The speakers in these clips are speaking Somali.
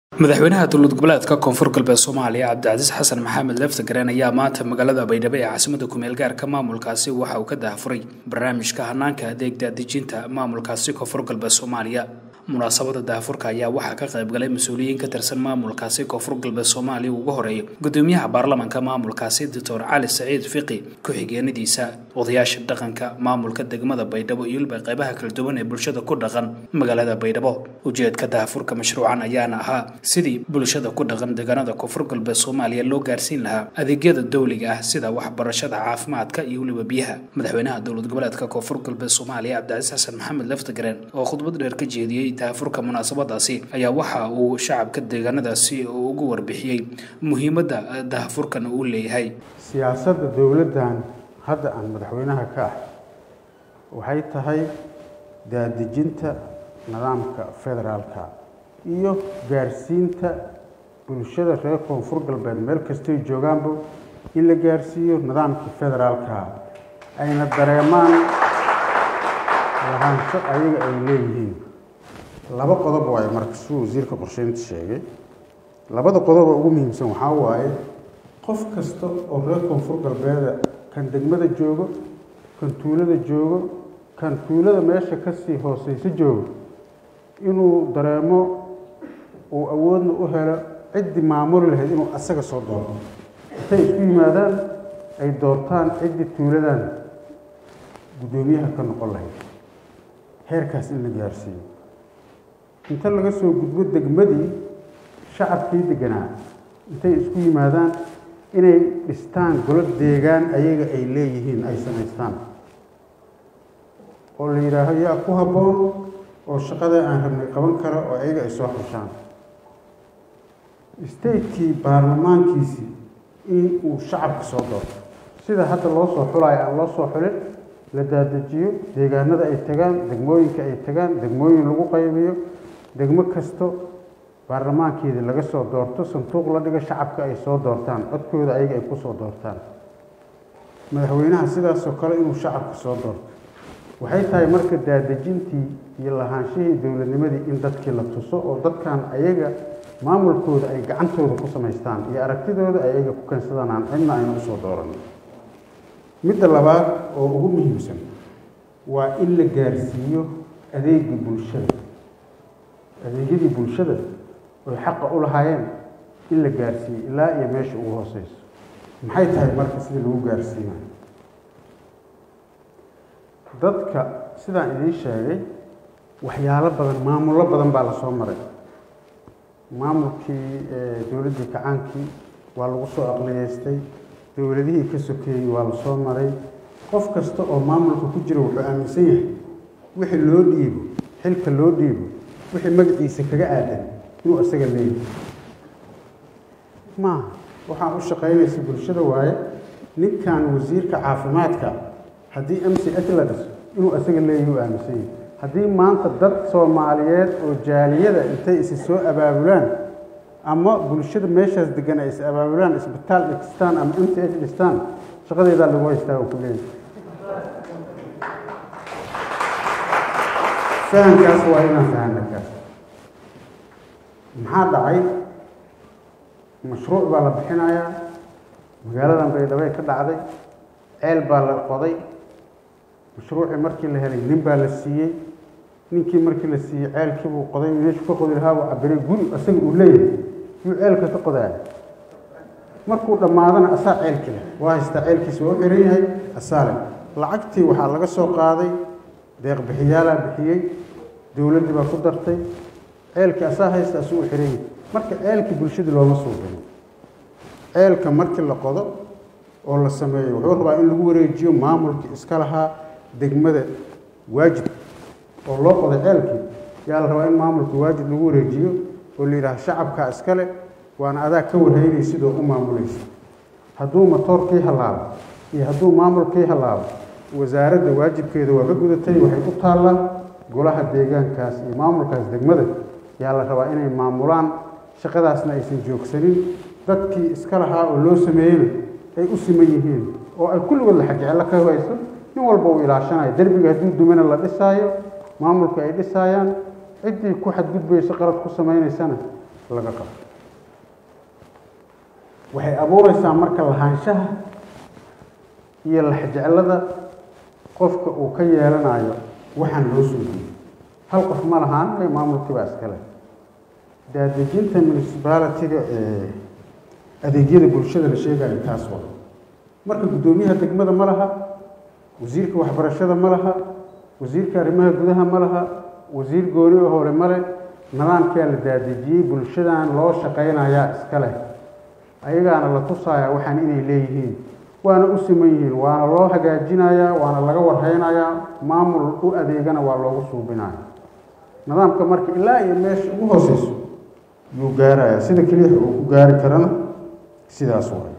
madaxweynaha dowlad goboleedka koonfur galbeed soomaaliya cabdicasiis xasan maxamed leftagareen ayaa maanta magaalada baydhabo ee caasimada kumeel gaarka maamulkaasi waxa uu ka daahfuray barnaamijka hanaanka adeeg daadejinta maamulkaasi koonfur galbeed soomaaliya munaasabada daahfurka ayaa waxaa ka qaybgalay mas-uuliyiin ka tirsan maamulkaasi koonfur galbeed soomaaliya ugu horeeyo gudoomiyaha baarlamanka maamulkaasi doctor cali saciid fiqi ku-xigeenadiisa odayaasha dhaqanka maamulka degmada baydhabo iyo weliba qeybaha kala duwan ee bulshada ku dhaqan magaalada baydhabo ujeedka daahfurka mashruucan ayaana ahaa sidii bulshada ku dhaqan deegaanada koonfur galbeed soomaaliya loo gaarsiin lahaa adeegyada dowliga ah sida waxbarashada caafimaadka iyo weliba biyaha madaxweynaha dowlad goboleedka koonfur galbeed soomaaliya cabdicasiis xasan maxamed leftagareen oo khudbad dheer ka jeediyey daahfurka munaasabadaasi ayaa waxa uu shacabka deegaanadaasi ugu warbixiyey muhiimadda daahfurkan uu leeyahay siyaasadda dowladdan hadda aan madaxweynaha ka ah waxay tahay daadejinta nidaamka federaalka iyo gaarsiinta bulshada reer koonfur galbeed meel kastay joogaanba in la gaarsiiyo nidaamkii federaalka ayna dareemaan lahaansho ayaga ay leeyihiin laba qodob waaye marka siduu wasiirka qorsheynta sheegay labada qodoba ugu muhiimsan waxaa waaye qof kasta oo reer koonfur galbeeda kan degmada joogo kan tuulada joogo kan tuulada meesha kasii hooseyso joogo inuu dareemo uu awoodna u helo ciddii maamuli lahayd inuu asaga soo doorto intay isku yimaadaan ay doortaan ciddii tuuladan guddoomiyaha ka noqon lahayd heerkaas in la gaarsiiyo inta laga soo gudbo degmadii shacabkii deganaa intay isku yimaadaan inay dhistaan golo deegaan ayaga ay leeyihiin ay samaystaan oo la yidhaaho yaa ku habboon oo shaqada aan rabnay qaban kara oo ayaga ay soo xushaan statekii baarlamaankiisii in uu shacabka soo doorto sida hadda loo soo xulayo aan loo soo xulin la daadajiyo deegaanada ay tagaan degmooyinka ay tagaan degmooyin lagu qaybiyo degmo kasto baarlamaankeedii laga soo doorto sanduuq la dhigo shacabka ay soo doortaan codkooda ayaga ay ku soo doortaan madaxweynaha sidaasoo kale inuu shacabka soo doorto waxay tahay marka daadejintii iyo lahaanshihii dowladnimadii in dadkii la tuso oo dadkan ayaga maamulkooda ay gacantooda ku samaystaan iyo aragtidooda ay ayaga ku keensadaan aan cidna ayna usoo dooran midda labaad oo ugu muhiimsan waa in la gaarsiiyo adeegii bulshada adeegyadii bulshada oy xaqa u lahaayeen in la gaarsiiyo ilaa iyo meesha ugu hooseyso maxay tahay marka sidii lagu gaarsiinayo dadka sidaan idiin sheegay waxyaalo badan maamullo badan baa lasoo maray maamulkii dowladdii kacaankii waa lagu soo aqliyeystay dowladihii ka sokeeyey waa lasoo maray qof kasta oo maamulka ku jira wuxuu aaminsan yahay wixii loo dhiibo xilka loo dhiibo wixii magaciisa kaga aadan inuu isaga leeyahay maaha waxaan u shaqaynaysa bulshada waaye ninkan wasiirka caafimaadka haddii m c h la dhiso inuu isaga leeyahay u aaminsan yahay haddii maanta dad soomaaliyeed oo jaaliyada intay isi soo abaabulaan ama bulshada meeshaas degan ay is abaabulaan isbitaal dhistaan ama m c h dhistaan shaqadeedaa lagu haystaa oo ku leeyahay fahamkaas waa inaan fahamna kaas maxaa dhacay mashruuc baa la bixinayaa magaaladan baydhabay ka dhacday ceel baa la qoday mashruucii markii la helay nin baa la siiyey ninkii markii la siiyey ceelkii buu qoday meeshuu ka qodi lahaa buu cabiray guri isaga uu leeyahay yuu ceelka ka qodaaya markuu dhammaadana asaa ceelki leh waa haystaa ceelkiisa waa u xiran yahay asaa leh lacagtii waxaa laga soo qaaday deeq bixiyaalaa bixiyey dowladdii baa ku dartay ceelkii asaa haysta asuu u xiran yahay marka ceelkii bulshadii looma suubino ceelka markii la qodo oo la sameeyo wuxuu rabaa in lagu wareejiyo maamulkii iska lahaa degmada waajid oo loo qoday ceelkii yaa la rabaa in maamulka waajid lagu wareejiyo oo la yidhaha shacabkaa iskale waana adaa ka warhaynay sidoo u maamulaysa hadduu matoorkii hallaabo iyo hadduu maamulkii hallaabo wasaaradda waajibkeeda waa ka gudatay waxay u taallaa golaha deegaankaas iyo maamulkaas degmada yaa la rabaa inay maamulaan shaqadaasna aysan joogsanin dadkii iska lahaa oo loo sameeyeyna ay u siman yihiin oo ay kulligood la xajecelo ka hayso nin walba uu ilaashanayo derbiga hadduu dumana la dhisaayo maamulka ay dhisaayaan ciddii ku xadgudbayso qalad ku samaynaysana laga qabto waxay abuureysaa marka lahaanshaha iyo laxjeclada qofka uu ka yeelanayo waxaan loo suugiyey hal qof ma lahaan ee maamulkii baa iskale daadejinta municipality-ga ee adeegyada bulshada la sheegayo taas waa marka guddoomiyaha degmada ma laha wasiirka waxbarashada ma laha wasiirka arrimaha gudaha ma laha wasiir gooni oo hore male nidaamkaa la daadejiyey bulshadan loo shaqaynayaa iska leh ayagaana la tusayaa waxaan inay leeyihiin waana u siman yihiin waana loo hagaajinayaa waana laga warhaynayaa maamul u adeegana waa loogu suubinaya nidaamka marka ilaa iyo meesha ugu hooseyso yuu gaarayaa sida keliya uu ku gaari karana sidaas waay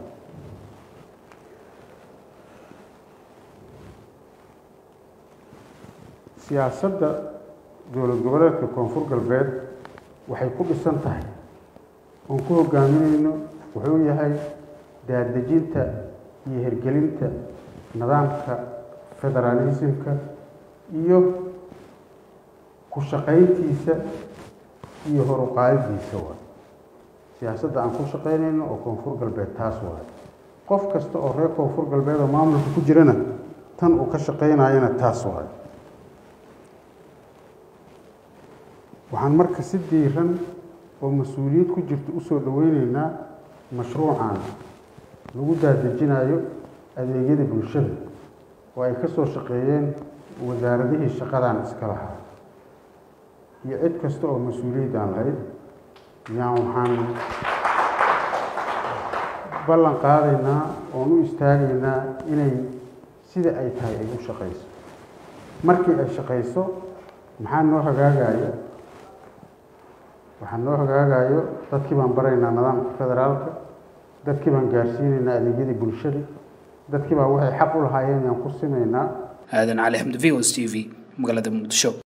siyaasadda dowlad goboleedka koonfur galbeed waxay ku dhisan tahay oon ku hogaamineyno wuxuu yahay daadejinta iyo hirgelinta nidaamka federaalismka iyo ku shaqayntiisa iyo horuqaadidiisa waay siyaasadda aan ku shaqaynayno oo koonfur galbeed taas waay qof kasta oo reer koonfur galbeed oo maamulka ku jirana tan uu ka shaqaynayana taas waay waxaan marka si diiran oo mas-uuliyad ku jirta usoo dhaweyneynaa mashruucan lagu daadejinayo adeegyada bulshada oo ay ka soo shaqeeyeen wasaaradihii shaqadan iska lahaa iyo cid kasta oo mas-uuliyad aan lahayd yaan waxaan ballan qaadaynaa oon u istaagaynaa inay sida ay tahay ay u shaqayso markii ay shaqayso maxaa noo hagaagaya waxaa noo hagaagayo dadkii baan baraynaa nidaamka federaalka dadkii baan gaarsiinaynaa adeegyadii bulshada dadkii baa waxay xaq u lahaayeen yaan ku simaynaa aadan cali xamdi v o s t v magaalada muqdisho